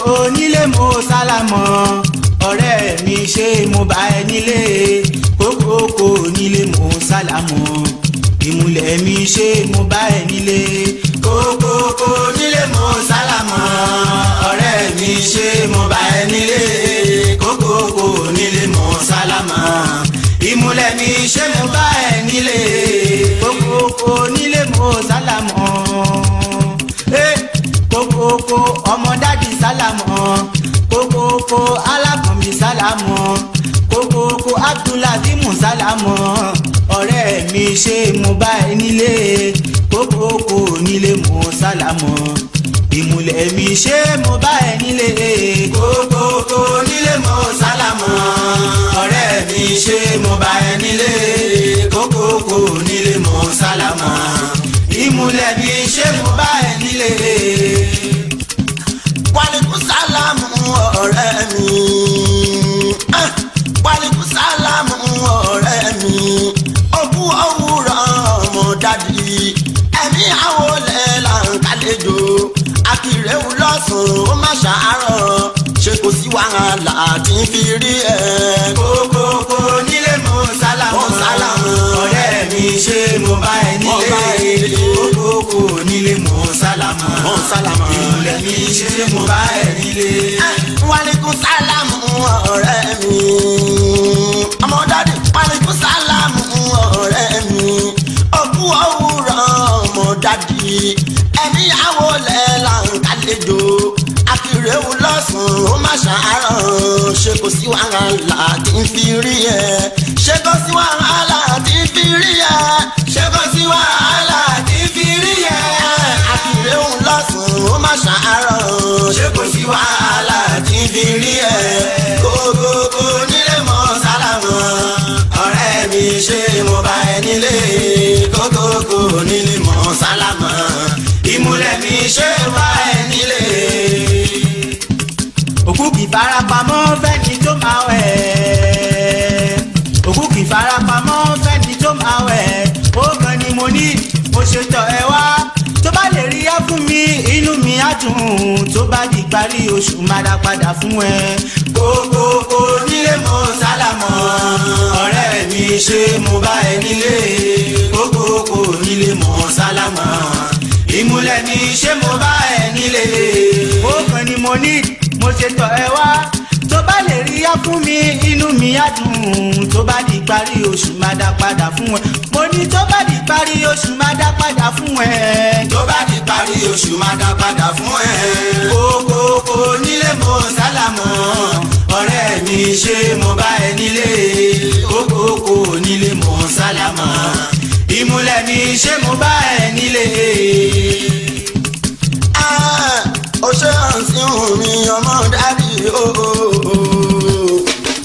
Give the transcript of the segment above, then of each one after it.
nílé mo sálámọ̀ ọ̀rẹ́ mi ṣé mo bá ẹ nílé kókókó nílé mo sálámọ̀ ìmùlẹ̀ mi ṣé mo bá ẹ nílé kókókó nílé mo sálámọ̀ ọ̀rẹ́ mi ṣé mo bá ẹ nílé kókókó nílé mo sálámọ̀ ìmùlẹ̀ mi ṣé mo bá ẹ nílé kókókó nílé mo sálámọ̀ kókókó ọmọ dádì sálámọ̀ kókókó alákànmí sálámọ̀ kókókó abdulhakeem sálámọ̀ ọ̀rẹ́ mi ṣé mo bá ẹ nílé kókókó nílé mo sálámọ̀ ìmùlẹ̀ mi ṣé mo bá ẹ nílé kókókó nílé mo sálámọ̀ ọ̀rẹ́ mi ṣé mo bá ẹ nílé kókókó nílé mo sálámọ̀ ìmùlẹ̀ mi ṣé mo bá ẹ nílé. wàlíkù sálámù ọ̀rẹ́ mi Ah, wàlíkù sálámù ọ̀rẹ́ mi òkú òwúrọ̀ ọmọ dádì ẹ̀mí àwọlẹ̀ là ń kálejò akírèwù lọ́sùn ó má ṣàárọ̀ ṣe kò sí wàhálà tí ń fi rí ẹ. kókókó nílé mo sálámọ̀ Mo sálámọ̀. ọ̀rẹ́ mi ṣé mo bá ẹ Mo bá ẹ nílé nílé. kókókó nílé mo sálámọ̀ Mo sálámọ̀. ìmùlẹ̀ mi ṣé mo bá ẹ nílé. wàlíkùn sálámù ọ̀rẹ́ mi ọmọ dádì wàlíkùn sálámù ọ̀rẹ́ mi òkú òwúrọ̀ ọmọ dádì ẹ̀mí àwọlẹ̀ là ń kálejò akírèwù lọ́sùn ó má ṣàárọ̀ ṣe kò sí wàhálà tí ń fi rí ẹ ṣe kò sí wàhálà tí ń fi rí ẹ ṣe kò sí wàhálà tí ń fi rí ẹ akírèwù lọ́sùn ó má ṣàárọ̀ ṣe kò sí wàhálà tí ń fi rí ẹ kókókó nílé mọ́ sálámọ̀ ọ̀rẹ́ mi ṣe mo bá ẹ nílé kókókó nílé mọ́ sálámọ̀ ìmúlẹ̀ mi ṣe bá ẹ nílé. òkú kì í farapamọ́ fẹ́ni tó máa wẹ̀. òkú kì í farapamọ́ fẹ́ni tó máa wẹ̀. ó gan ni mo ní mo ṣe tọ̀ ẹ wá. tó bá lè rí ẹ fún mi inú mi á dùn. tó bá di parí oṣù máa dá padà fún ẹ. kókókó nílé mo sálámọ̀. ọ̀rẹ́ mi ṣé mo bá ẹ nílé. kókókó nílé mo sálámọ̀. ìmúlẹ̀ mi ṣé mo bá ẹ nílé. ó gan ni mo ní mo ṣe tọ̀ ẹ wá tó bá lè rí yá fún mi inú mi á dùn tó bá di parí oṣù máa dá padà fún ẹ mo ní tó bá di parí oṣù máa dá padà fún ẹ tó bá di parí oṣù máa dá padà fún ẹ. kókókó nílé mo sálámọ̀ ọ̀rẹ́ mi ṣé mo bá ẹ nílé kókókó nílé mo sálámọ̀ ìmúlẹ̀ mi ṣé mo bá ẹ nílé. Ah, ó ṣe hàn sí mi ọmọ dádì ooo.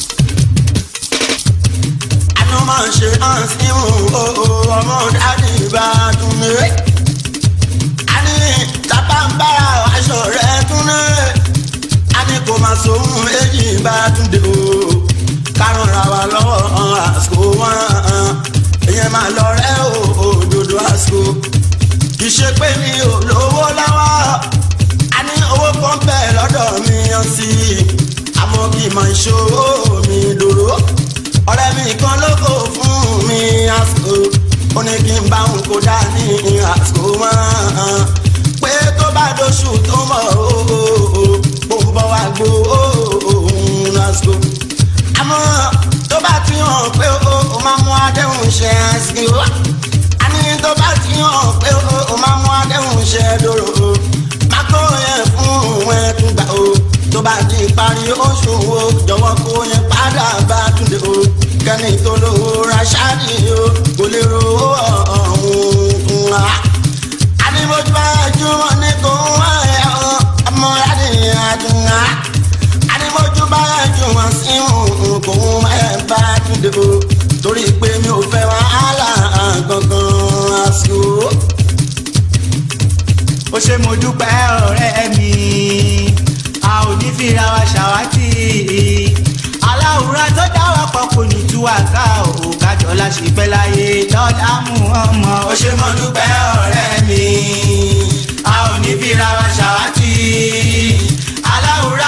àná máa ń ṣe hàn sí ọmọ dádì bá tún lé. a ní tábà ń bára aṣọ rẹ̀ tún lé. a ní kò máa sóhun èjì bá tún dé o. kárùn ra wa lọ́wọ́ àsìkò wọn. èèyàn máa lọ rẹ́ òdodo àsìkò kì í ṣe pé mi ò lówó lọ́wọ́ a ní owó kan bẹ́ẹ̀ lọ́dọ̀ mi yan sí i àmọ́ kì í mọ ìṣòro mi dòró ọ̀rẹ́ mi kan ló kó fún mi àsìkò ó ní kí n bá òun kó dá ní àsìkò mọ́ pé tó bá dóṣù tó mọ̀ ó ń bọ̀ wá gbó òun àsìkò àmọ́ tó bá ti hàn pé ó máa mú adéhùn ṣe àsìkò àní tó bá ti hàn pé o máa mú adéhùn ṣe dòrò o má kó yẹn fún òun ẹ tún gbà o tó bá di parí oṣù wo jọ̀wọ́ kó yẹn padà bá túnde o kẹ́ni tó lówó ra ṣáàdì o kò lè ro ọ̀hún fún wa. àní mojú bá jùmọ̀ ní kò ń wá ẹ̀ ọ́ ọmọ adìyẹ àdùnnà àní mojú bá jùmọ̀ sí òun kò ń wá ẹ̀ bá túnde o torí pé mi ò fẹ́ wàhálà gangan àsìkò. ó ṣe mo dúpẹ́ ọ̀rẹ́ mi a ò ní fira wa ṣàwátì aláwùrá tó dá wa pọ̀ kò ní tú wa ká o kájọ láṣẹ pẹ́ láyé lọ́dà mú ọmọ ó ṣe mo dúpẹ́ ọ̀rẹ́ mi a ò ní fira wa ṣàwátì aláwùrá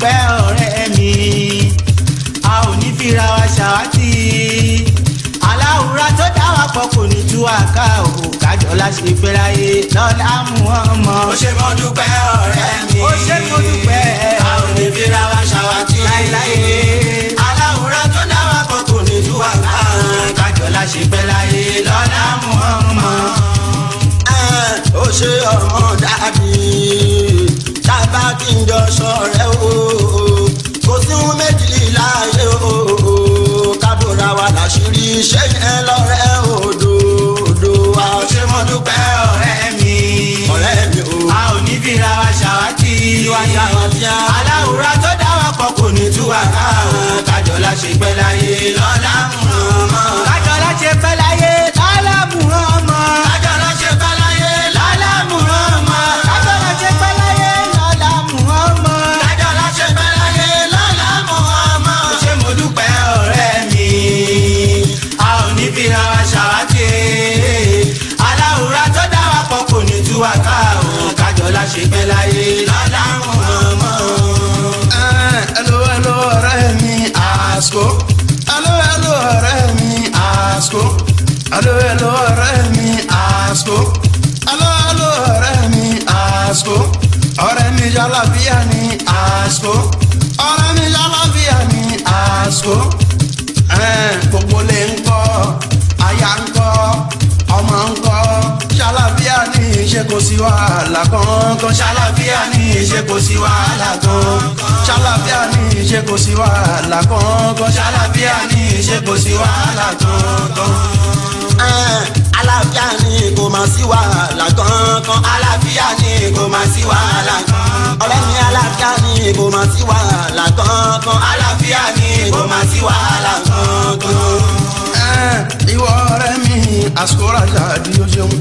dúpẹ́ ọ̀rẹ́ mi a ò ní fira wa ṣàwátì aláwùrá tó dá wa pọ̀ kò ní tú wa ká òkú kájọ láṣẹ ìgbéráyé lọ́lá mú ọmọ. ó ṣe mo dúpẹ́ ọ̀rẹ́ mi. ó ṣe mo dúpẹ́ a ò ní fira wa ṣàwátì. láéláé aláwùrá tó dá wa pọ̀ kò ní tú wa ká. kájọ láṣẹ ìgbéráyé lọ́lá mú ọmọ. ó ṣe ọmọ dàbí tábà kí n jọ sọ̀rẹ́ o kò sí ohun méjì láàyè o kábòrà wa láṣìírí ṣé yẹn lọ́rẹ́ òdòdó wa. ó ṣe mo dúpẹ́ ọ̀rẹ́ mi ọ̀rẹ́ mi o. a ò ní fira wa ṣàwátì Tiwa ṣàwátì. aláwùrá tó dá wa pọ̀ kò ní tú wa ká kájọ láṣẹ ìpẹ́ láyé lọ́lá mú ọmọ. kájọ láṣẹ ìpẹ́ láyé lọ́lá mú ọmọ. kájọ lọ ṣe fẹ́ láyé lọ́lá mú ọmọ. kájọ láṣẹ ìpẹ́ láyé lọ́lá mú ọmọ. kájọ lọ ṣe fẹ́ láyé lọ́la mọ́ ọmọ. ó ṣe mo dúpẹ́ ọ̀rẹ́ mi a ò ní fira wa ṣàwátì aláwùrá tó dá wa pọ̀ kò ní tú wa ká kájọ láṣẹ ìpẹ́ láyé lọ́lá mú ọmọ. Hello, hello, ọ̀rẹ́ mi àsìkò. Hello, hello, ọ̀rẹ́ mi àsìkò. Hello, hello, ọ̀rẹ́ mi àsìkò. Hello, hello, ọ̀rẹ́ mi àsìkò. ọ̀rẹ́ mi jálàbíà ní àsìkò. ọ̀rẹ́ mi jálàbíà ní àsìkò. Ẹn, gbogbo lè ń kọ́ aya ń kọ́ ọmọ ń kọ́ ṣàlàbíà ní ṣe kò sí wàhálà kankan ṣàlàbíà ní ṣe kò sí wàhálà kankan ṣàlàbíà ní ṣe kò sí wàhálà kankan ṣàlàbíà ní ṣe kò sí wàhálà kankan. alábíà ní kò máa sí wàhálà kankan alábíà ní kò máa sí wàhálà kankan ọ̀rẹ́ mi alábíà ní kò máa sí wàhálà kankan alábíà ní kò máa sí wàhálà kankan. ìwọ ọ̀rẹ́ mi àsìkò rajà di o ṣeun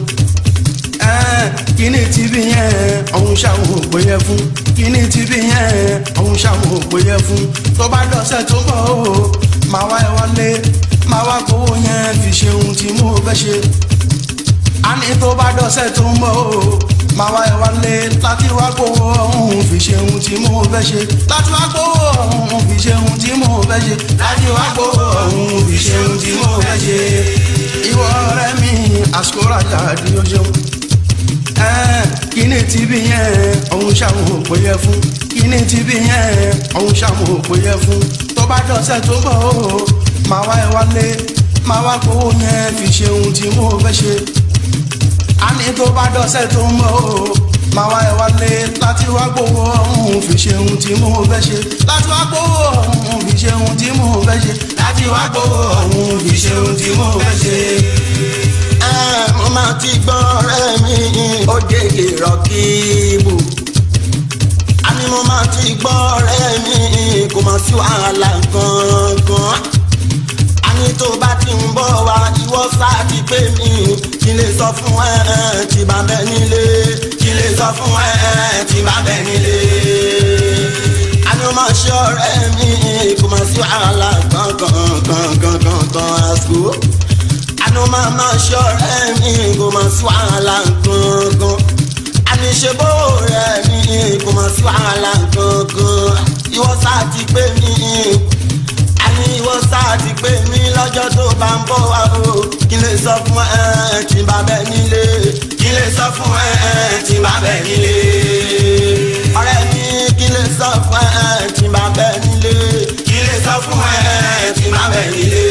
kíní tí bí yẹn ọ̀hún ṣàwọn òpè yẹn fún kíní tí bí yẹn ọ̀hún ṣàwọn òpè yẹn fún tó bá dọ̀sẹ̀ tó bọ̀ o máa wá ẹ wọlé máa wá kówó yẹn fi ṣe ohun tí mo fẹ́ ṣe a ní tó bá dọ̀sẹ̀ tó ń bọ̀ o máa wá ẹ wálé láti wá gbowó ọ̀hún fi ṣe ohun tí mo fẹ́ ṣe láti wá gbowó ọ̀hún fi ṣe ohun tí mo fẹ́ ṣe láti wá gbowó ọ̀hún fi ṣe ohun tí mo fẹ́ ṣe. ìwọ ọ̀rẹ́ mi àsìkò rajà di o ṣeun kíní tí bí yẹn ọ̀hún ṣàwọn òpè yẹ fún kíní tí bí yẹn ọ̀hún ṣàwọn òpè yẹ fún tó bá dọ̀sẹ̀ tó bọ̀ o máa wá ẹ wálé máa wá gbowó yẹn fi ṣe ohun tí mo fẹ́ ṣe a ní tó bá dọ̀sẹ̀ tó ń bọ̀ o máa wá ẹ wálé láti wá gbowó ọ̀hún fi ṣe ohun tí mo fẹ́ ṣe láti wá gbowó ọ̀hún fi ṣe ohun tí mo fẹ́ ṣe láti wá gbowó ọ̀hún fi ṣe ohun tí mo fẹ́ ṣe. mo máa ti gbọ́ ọ̀rẹ́ mi ó délé rọ́kìbù àní mo máa ti gbọ́ ọ̀rẹ́ mi kò máa sí wàhálà gangan àní tó bá ti ń bọ̀ wá ìwọ sáà ti pé mi kí lè sọ fún ẹ tí bá bẹ nílé kí lè sọ fún ẹ tí bá bẹ nílé. àní o máa ṣe ọ̀rẹ́ mi kò máa sí wàhálà gangan gangan gangan àsìkò. àní o máa máa ṣe ọ̀rẹ́ mi kò máa sí wàhálà gangan. àní ṣe bó rẹ̀ mi kò máa sí wàhálà gangan. ìwọ sáà ti pé mi àní ìwọ sáà ti pé mi lọ́jọ́ tó bá ń bọ̀ wá o kí lè sọ fún ẹ tí bá bẹ nílé kí lè sọ fún ẹ tí bá bẹ nílé ọ̀rẹ́ mi kí lè sọ fún ẹ tí bá bẹ nílé kí lè sọ fún ẹ tí bá bẹ nílé.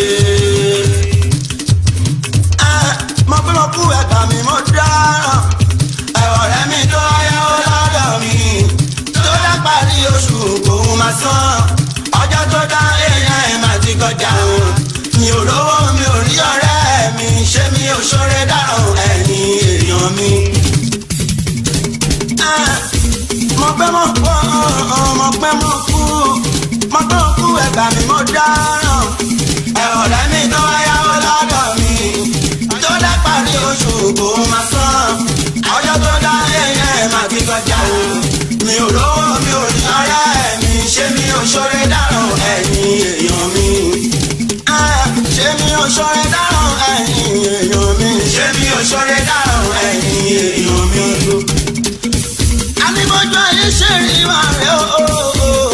mo pé mo kú ẹ̀ka mi mo dáràn ẹ̀ ọ̀rẹ́ mi tó ayáwó lọ́dọ̀ mi tó dá parí oṣù kòun máa san ọjọ́ tó dá èèyàn ẹ̀ máa ti kọjá mi ò lówó mi ò rí ọ̀rẹ́ mi ṣé mi ò ṣoore dáràn ẹ̀yìn èèyàn mi. mo pẹ́ mo kú mo pẹ́ mo kú mo tó kú ẹ̀gbà mi mo dáràn ẹ̀ ọ̀rẹ́ mi tó wáyáwó lọ́dọ̀ mi tó dá parí oṣù kò máa san ọjọ́ tó dá èèyàn ẹ̀ máa ti kọjá mi ò lówó mi ò rí ọ̀rẹ́ mi ṣé mi ò ṣoore dáràn ẹ̀yìn èèyàn mi ṣé mi ò ṣọrẹ dáràn ẹ̀yìn èèyàn mi. ṣé mi ò ṣọrẹ dáràn ẹ̀yìn èèyàn mi. àníbọ̀jọ́ ayé ṣe rí wà rẹ̀ o.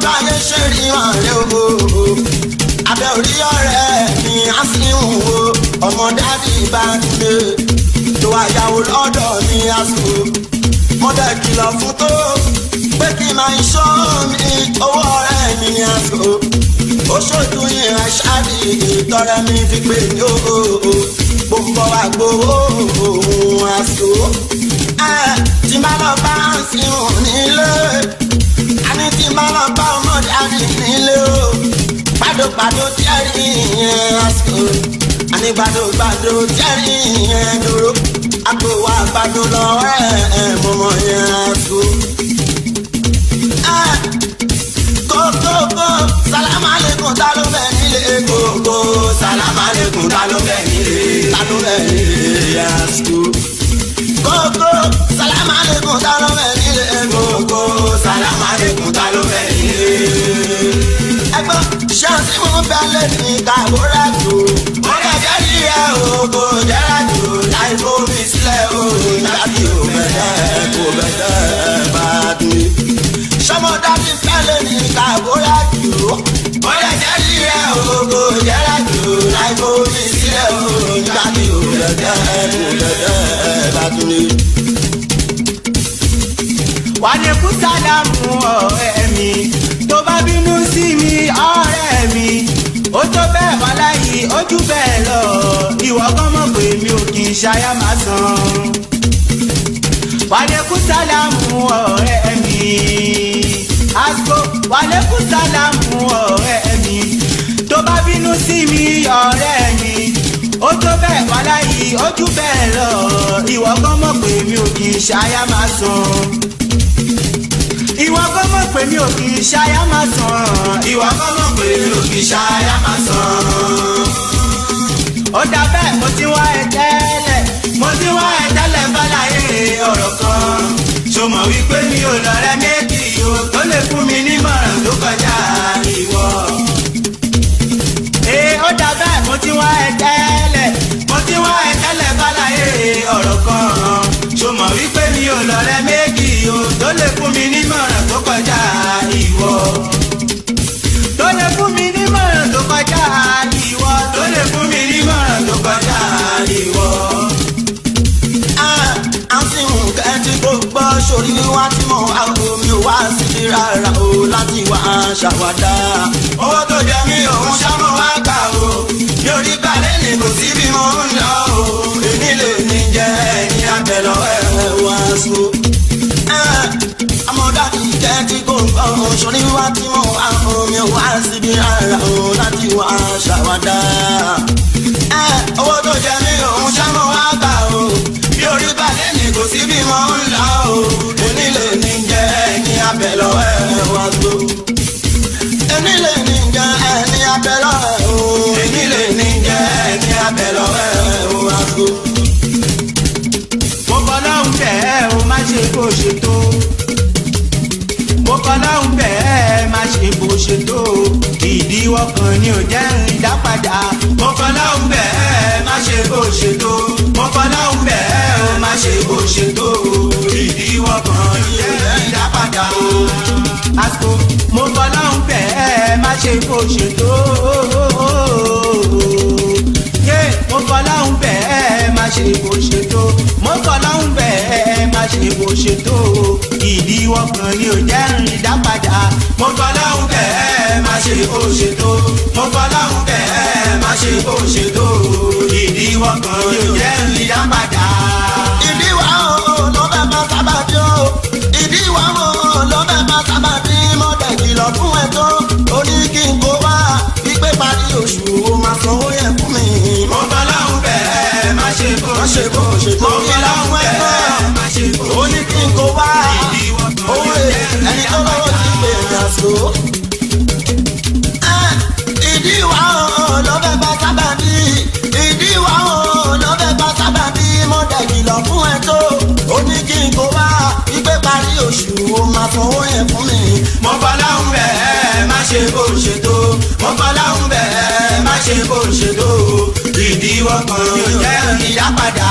ayé ṣe rí wọn rẹ o abẹ́ orí ọ̀rẹ́ mi á sì ń wo ọmọ dádì bá dé tó àyàwó lọ́dọ̀ mi á sùn mo dẹ̀ kìlọ̀ fún tó pé kí n máa ń ṣọ́ mi owó ọ̀rẹ́ mi á sùn ó ṣojú yẹn aṣáàdì ìtọ́rẹ́ mi fi pè ní òòó gbogbo wa gbowó òun àṣọ tí n bá lọ bá ń sìn nílé àní tí n bá lọ bá ọmọdé àní nílé o gbàdógbàdó jẹ́rìí yẹn àṣọ àní gbàdógbàdó jẹ́rìí yẹn dúró àpò wa gbàdó lọ́wọ́ ẹ̀ mọ̀mọ́ yẹn àṣọ kókókó sálámà lẹ́kùn tá ló bẹ̀ nílé kókó sálámà lẹ́kùn tá ló bẹ̀ nílé tá ló bẹ̀ nílé yasku. kókó sálámà lẹ́kùn tá ló bẹ̀ nílé kókó sálámà lẹ́kùn tá ló bẹ̀ nílé. ẹgbọ́n ṣáàtì mú bẹ́lẹ̀ ní kàbúrà tó. ó kẹ̀kẹ́ rí ẹ o kò jẹ́ra jù láì fómi sílẹ̀ o ìdájí ò bẹ̀rẹ̀ kò bẹ̀rẹ̀ bá dùn sọmọdádì fẹ́lẹ̀ ní kàbóyá jù ó. bóyá jẹ́ ríẹ̀ ògo jẹ́ra jù láì fomi sílẹ̀ o. nígbà tí o lẹ́dẹ̀ kò lẹ́dẹ̀ bá tún ní. wà ní kú sádàmù ọ̀rẹ́ mi tó bá bínú sí mi ọ̀rẹ́ mi ó tó bẹ́ẹ̀ wá láyé ojú bẹ́ẹ̀ lọ ìwọ kan mọ̀ pé mi ò kì í ṣayá máa san. wà ní kú sádàmù ọ̀rẹ́ mi àgbo wà ní kú sádàmù ọ̀rẹ́ mi tó bá bínú sí mi ọ̀rẹ́ mi ó tó bẹ́ẹ̀ wá láyé ojú bẹ́ẹ̀ lọ ìwọ kan mọ̀ pé mi ò kì í ṣayá máa san ìwọ kọ́ mọ̀ pé mi ò kì í ṣayá máa sàn. ìwọ kọ́ mọ̀ pé mi ò kì í ṣayá máa sàn. ó dà bẹ́ẹ̀ mo ti wá ẹ tẹ́lẹ̀ mo ti wá ẹ tẹ́lẹ̀ bálayé ọ̀rọ̀ kan. ṣó mọ̀ wípé mi ò lọ́rẹ́ méjì o tó lè fún mi nímọ̀ràn tó kọjá ìwọ. ee ó dà bẹ́ẹ̀ mo ti wá ẹ tẹ́lẹ̀ mo ti wá ẹ tẹ́lẹ̀ bálayé ọ̀rọ̀ kan. ṣó mọ̀ wípé mi ò lọ́rẹ́ méjì o tó lè fún mi nímọ̀ràn tó kọjá ìwọ. tó lè fún mi nímọ̀ràn tó kọjá ìwọ. tó lè fún mi nímọ̀ràn tó kọjá ìwọ. àǹtí nǹkan tí kò gbọ́ sórí wá tí mo wá omi ò wá sí i rárá o láti wá ṣàwádà. owó tó jẹ mí òun ṣámọ́ wá gbà o mi ò rí balẹ̀ ní kò sí bí mo ń lọ o èmi lè ní jẹ́ ẹni abẹ́lọ́ ẹ̀ wá so amọ̀dájú jẹ́ tí kò ń gbọ́ sórí wá tí mo wá omi ò wá síbi rárá o láti wá ṣàwádà. owó tó jẹ mí òun ṣámọ́ wá gbà o bí orí balẹ̀ ní kò sí bí mo ń lọ o èmi lè ní jẹ́ ẹni abẹ́lọ́ ẹ̀ wá tó. èmi lè ní jẹ́ ẹni abẹ́lọ́ ẹ̀ o èmi lè ní jẹ́ ẹni abẹ́lọ́ ẹ̀ wá tó. mo kọ́ lọ́hùn bẹ́ẹ̀ o má ṣe bó ṣe tó. mo kọ́ lọ́hùn bẹ́ẹ̀ má ṣe bó ṣe tó. ìdíwọ́ kan ni ò jẹ́ ìdápadà. mo kọ́ lọ́hùn bẹ́ẹ̀ má ṣe bó ṣe tó. mo kọ́ lọ́hùn bẹ́ẹ̀ o má ṣe bó ṣe tó. ìdíwọ́ kan ni ò jẹ́ ìdápadà. àsìkò mo kọ́ lọ́hùn bẹ́ẹ̀ má ṣe bó ṣe tó. yé mo kọ́ lọ́hùn bẹ́ẹ̀ má ṣe bó ṣe tó. mo kọ́ lọ́hùn bẹ́ẹ̀ má ṣe bó ṣe tó. ìdíwọ́ kan ni ò jẹ́ ìdápadà. mo kọ́ lọ́hùn bẹ́ẹ̀ má ṣe bó ṣe tó. mo kọ́ lọ́hùn bẹ́ẹ̀ má ṣe bó ṣe tó. ìdíwọ́ kan ni ò jẹ́ ìdápadà. ìdíwà o ló bẹ bá sábà bí o ìdíwà o ló bẹ bá sábà bí mo dẹ̀ kìlọ̀ fún ẹ tó o ní kí n kó wá pípé parí oṣù o máa sanwó yẹn fún mi. mo kọ́ lọ́hùn bẹ́ẹ̀ má ṣe bó má ṣe bó ṣe tó mo kọ́ lọ́hùn bẹ́ẹ̀ má ṣe bó o ní kí n kó wá ìdíwọ́ kan owó ni ò jẹ́ ẹni tó lọ́wọ́ ti pè mí àṣọ. ìdíwà o ló bẹ bá sábà bí ìdíwà o ló bẹ bá sábà bí mo dẹ̀ kìlọ̀ fún ẹ tó o ní kí n kó wá pípé parí oṣù o máa sanwó yẹn fún mi. mo kọ́ lọ́hùn bẹ́ẹ̀ má ṣe bó ṣe tó mo kọ́ lọ́hùn bẹ́ẹ̀ má ṣe bó ṣe tó ìdíwọ́ kan ni ò jẹ́ ìdápadà.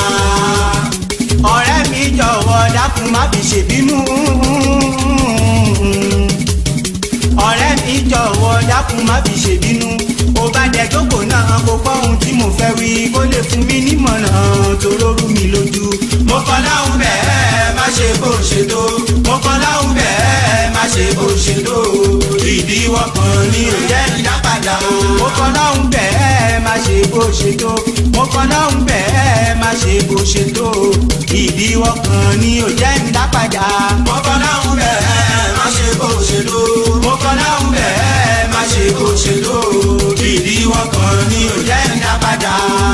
ọ̀rẹ́ mi jọ̀wọ́ dákun má fi ṣèbínú. ọ̀rẹ́ mi jọ̀wọ́ dákun má fi ṣèbínú ó bá dẹ jókòó náà kó gbọ́ ohun tí mo fẹ́ wí kó lè fún mi nímọ̀ràn tó lóru mi lójú. mo kọ́ láhùn bẹ́ẹ̀ má ṣe bó ṣe tó mo kọ́ láhùn bẹ́ẹ̀ má ṣe bó ṣe tó ìdíwọ́ kan ní ò jẹ́ ìdápadà o. mo kọ́ láhùn bẹ́ẹ̀ má ṣe bó ṣe tó mo kọ́ láhùn bẹ́ẹ̀ má ṣe bó ṣe tó ìdíwọ́ kan ní ò jẹ́ ìdápadà. mo kọ́ láhùn bẹ́ẹ̀ má ṣe bó ṣe tó mo kọ́ láhùn bẹ́ẹ̀ má ṣe bó ṣe tó ìdíwọ́ kan ní ò jẹ́ ìdápadà.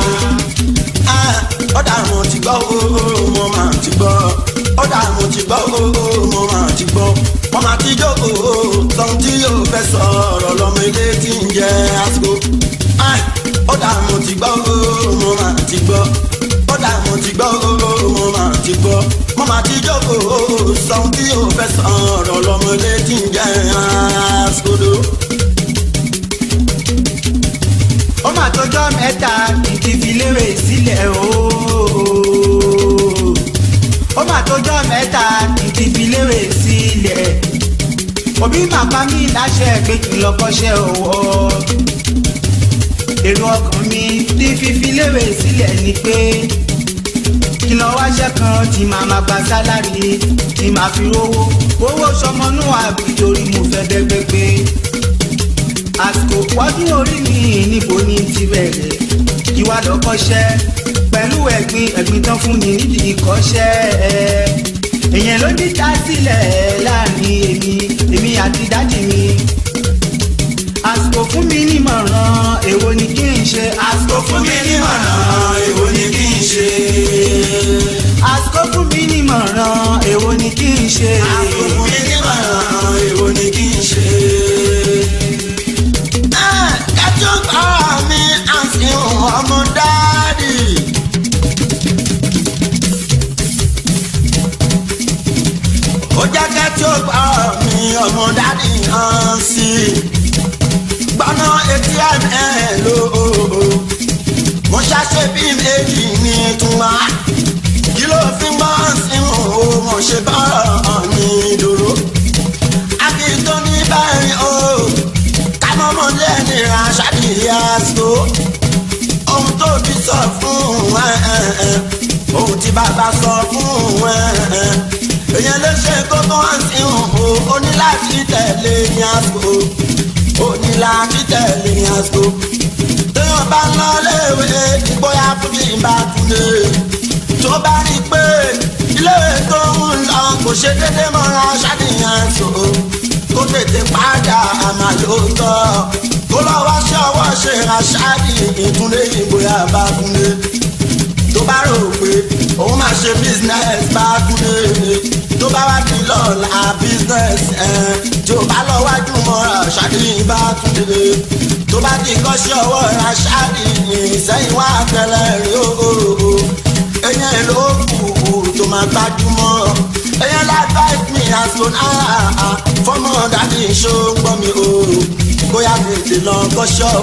ọ̀dà mo ti gbọ́ ooo mo máa ti gbọ́ ọ̀dà mo ti gbọ́ ooo mo máa ti gbọ́ mo máa ti jókòó tán tí yóò fẹ́ sọ̀rọ̀ lọ́mọ ilé tí ń jẹ́ àsìkò ọ̀dà mo ti gbọ́ ooo mo máa ti gbọ́ ọ̀dà mo ti gbọ́ ooo mo máa ti gbọ́ mo máa ti jókòó tán tí yóò fẹ́ sọ̀rọ̀ lọ́mọ ilé tí ń jẹ́ àsìkò ó mà tọjọ́ mẹ́ta kìkì fi léwè sílẹ̀ ooo ó mà tọjọ́ mẹ́ta kìkì fi léwè sílẹ̀ òbí màpá mi láṣẹ pé kí n lọ kọ́ṣẹ́ ọwọ́ èrò ọkàn mi tí fífi léwè sílẹ̀ ni pé kí lọ wáṣẹ́ kan tí màá máa gba sálárì tí màá fi rówó owó sọmọnú àbí torí mo fẹ́ bẹ́gbẹ́ pé àsìkò wọ́dún orí mi níbo ni ti bẹ̀rẹ̀ kí wá lọ kọ́ṣẹ́ pẹ̀lú ẹ̀gbin ẹ̀gbin tán fún mi nídìí ìkọ́ṣẹ́ èèyàn ló ní dá sílẹ̀ láàrin èmi èmi àti dádì mi àsìkò fún mi nímọ̀ràn èwo ni kí n ṣe àsìkò fún mi nímọ̀ràn èwo ni kí n ṣe àsìkò fún mi nímọ̀ràn èwo ni kí n ṣe àsìkò fún mi nímọ̀ràn èwo ni kí n ṣe kájú bá mi àti ọmọ dáàdì. ó jẹ́ kájú bá mi ọmọ dáàdì hàn sí i. gbọ́nà etí ẹ̀ ló mo ṣàṣe bí méjì ní túmọ̀ kí ló fi mọ́ sí òun mo ṣe bọ́rọ̀ mi dúró. àbí tó ní báyìí o ọmọdé ní aṣáájú àṣọ ohun tó bí sọ fún ohun tí bàbá sọ fún èèyàn ló ṣe kókó sí òun ó ní láti tẹ̀lé ní àṣọ ó ní láti tẹ̀lé ní àṣọ téèyàn bá ń lọ léèwé ìgboyà fún mi bá túnde tó bá rí i pé iléèwé tó ń lọ kò ṣe déédéé mọ́ra aṣáájú àṣọ kó tètè padà àmà lóòótọ́ kó lọ wá sí ọwọ́ ṣe aṣáájú ìtúndé ìgboyà bá túnde tó bá rò pé òun máa ṣe business bá túnde tó bá wá di lọ́la business tí ó bá lọ wájú mọ́ra aṣáájú bá túnde tó bá di kọ́ṣẹ́ ọwọ́ aṣáájú ìsẹ́yìn wá tẹ́lẹ̀ rí o ẹ̀yìn ló kù tó máa gbájúmọ́ ẹ̀yìn lágbàá mi àsìkò náà fọmọ dàbí iṣó ń gbọ́ mi o bóyá tètè lọ kọ́ṣọ́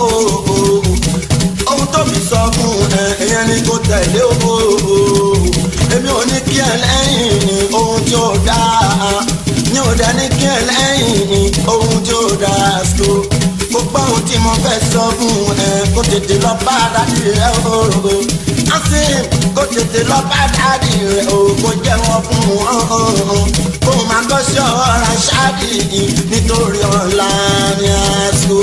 ohun tó fi sọ fún ẹ ẹ̀yẹn ni kò tẹ̀lé o èmi ò ní kí ẹ lẹ́yìn ohun tí ó dáa ní ò dá ní kí ẹ lẹ́yìn ohun tí ó dáa so gbogbo ohun tí mo fẹ́ sọ fún ẹ kó tètè lọ bá dàbí rẹ o asin kó tètè lọ bá dàbí rẹ o kó jẹ́wọ́ fún wọn kó máa kọ́ sí ọ̀rọ̀ aṣáàdì nítorí ọ̀la ni àṣọ.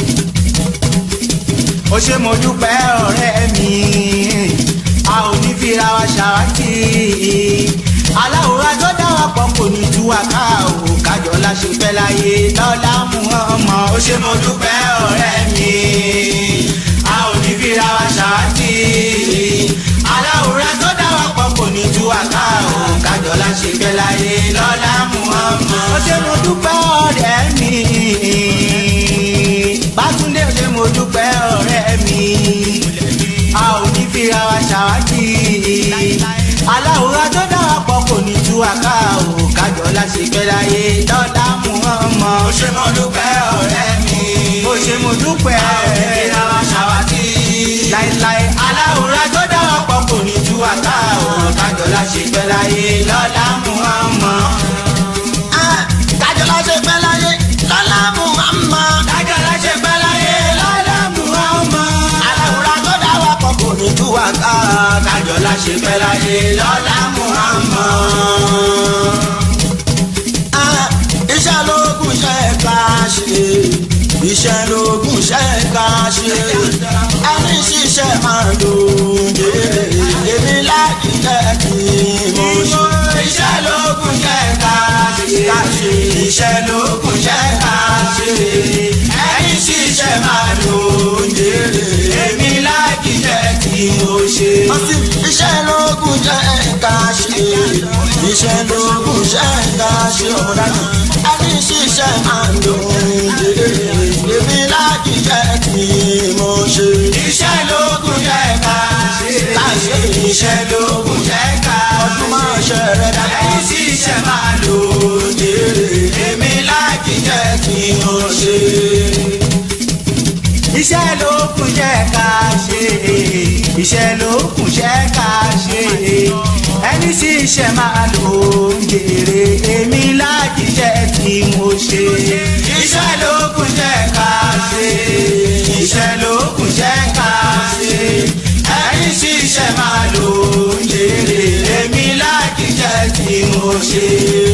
ó ṣe mo dúpẹ́ ọ̀rẹ́ mi a ò ní fira wa ṣàwátì aláwòrán tó dá wa pọ̀ kò ní tú wa ká o kájọ láṣẹ fẹ́ láyé lọ́lá mú ọmọ ó ṣe mo dúpẹ́ ọ̀rẹ́ mi a ò ní fira wa ṣàwátì aláwòrán tó dá wa pọ̀ kò ní tú wa ká o kájọ láṣẹ fẹ́ láyé lọ́lá mú ọmọ ó ṣe mo dúpẹ́ ọ̀rẹ́ mi bátúndé ó ṣe mo dúpẹ́ ọ̀rẹ́ mi a ò ní fira wa ṣàwátì aláwòrán tó dá wa pọ̀ kò ní tú wa ká o kájọ láṣẹ fẹ́ láyé lọ́lá mú ọmọ ó ṣe mo dúpẹ́ ọ̀rẹ́ mi ó ṣe mo dúpẹ́ a ò ní fira wa ṣàwátì láéláé aláwòrán tó dá wa pọ̀ kò ní tú wa ká o kájọ láṣẹ fẹ́ láyé lọ́lá mú ọmọ. kájọ láṣẹ fẹ́ láyé lọ́lá ṣiṣẹ́ máa lò jèrè èmi láti jẹ́ kí mo ṣe. iṣẹ́ lókun jẹ́ ká ṣe iṣẹ́ lókun jẹ́ ká ṣe ẹni ṣiṣẹ́ máa lò ń jèrè èmi láti jẹ́ kí mo ṣe. ọtí iṣẹ́ lóògùn jẹ́ ká ṣe iṣẹ́ lóògùn jẹ́ ká ṣe ọ̀dájú ẹni ṣiṣẹ́ máa ń lò jèrè èmi láti jẹ́ kí mo ṣe. iṣẹ́ lókun jẹ́ ká ṣe iṣẹ́ lókun jẹ́ ká ọdún máa ṣe rẹ̀ dáadáa. ẹni ṣiṣẹ́ máa lò ń jèrè èmi láti jẹ́ kí mo ṣe. iṣẹ́ lókun jẹ́ ká ṣe iṣẹ́ lókun jẹ́ ká ṣe ẹni tí iṣẹ́ máa lò ń jèrè èmi láti jẹ́ kí mo ṣe. iṣẹ́ lókun jẹ́ ká ṣe iṣẹ́ lókun jẹ́ ká ṣe ẹni tí iṣẹ́ máa lò ń jèrè èmi láti jẹ́ kí mo ṣe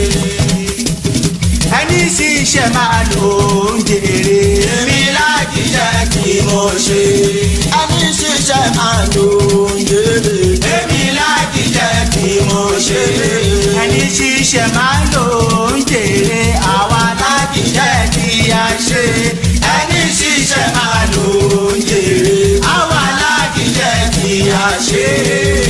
ẹni tí iṣẹ́ máa lò ń jèrè èmi láti jẹ́ kí mo ṣe. ẹni ṣiṣẹ́ máa ń lò jèrè èmi láti jẹ́ kí mo ṣe. ẹni tí iṣẹ́ máa lò ń jèrè àwa láti jẹ́ kí a ṣe. ẹni tí iṣẹ́ máa lò ń jèrè àwa láti jẹ́ kí a ṣe.